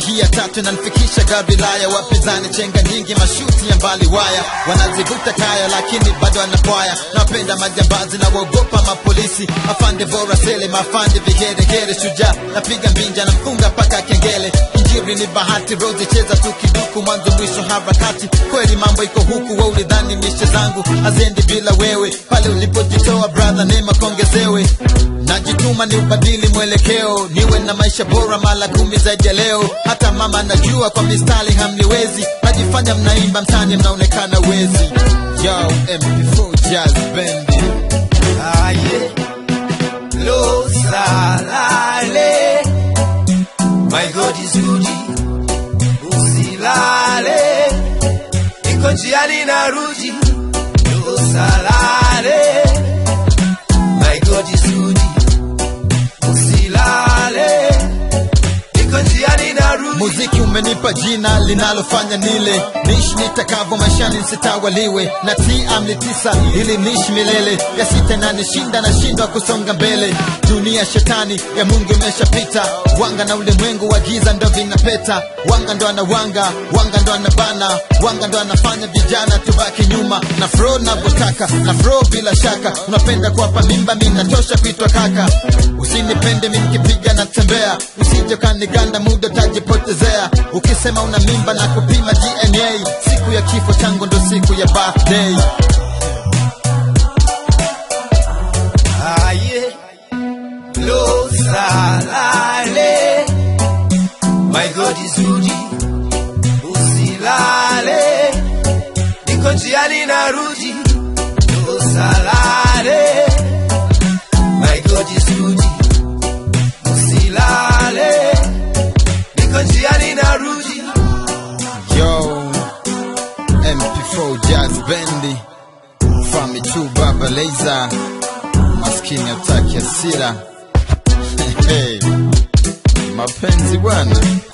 hii ya tatu inanifikisha Gabilaya, wapinzani chenga nyingi, mashuti ya mbali waya, wanazivuta kaya lakini bado anapwaya. Napenda majambazi na waogopa mapolisi, afande bora sele, mafande vigeregere, shujaa napiga mbinja, namfunga mpaka kengele. Injiri ni bahati, rozi cheza tu kiduku, mwanzo mwisho harakati. Kweli mambo iko huku, we ulidhani mishe zangu haziendi bila wewe, pale ulipojitoa brother, neema kongezewe najituma ni ubadili mwelekeo, niwe na maisha bora mara kumi zaidi ya leo. Hata mama najua kwa mistari hamniwezi, najifanya mnaimba mtani, mnaonekana wezi. Yo, MP4 Jazz Bendi. Aye, lo salale, my God is good, usilale, niko njiani narudi, lo salale, my God is good, usilale, niko njiani narudi. Muziki umenipa jina linalofanya nile nishi nitakavyo maishani nsitawaliwe na ti amri tisa ili nishi milele ya sita na nishinda na shindwa kusonga mbele dunia shetani ya Mungu imeshapita wanga na ulimwengu wa giza ndo vinapeta wanga ndo anawanga wanga ndo anabana wanga ndo anafanya vijana tubaki nyuma na fro navyotaka na fro bila shaka unapenda kuwapa mimba mi natosha kuitwa kaka usinipende mi nikipiga natembea usije kaniganda muda utajipotezea ukisema una mimba na kupima dna siku ya kifo changu ndo siku ya birthday Aye, lo salale, my God is good, usilale, niko njiani narudi, lo salale, my God is good, usilale, niko njiani narudi. yo mp4 jazz bendi fami tu baba leiza maskini ataki asira mapenzi bwana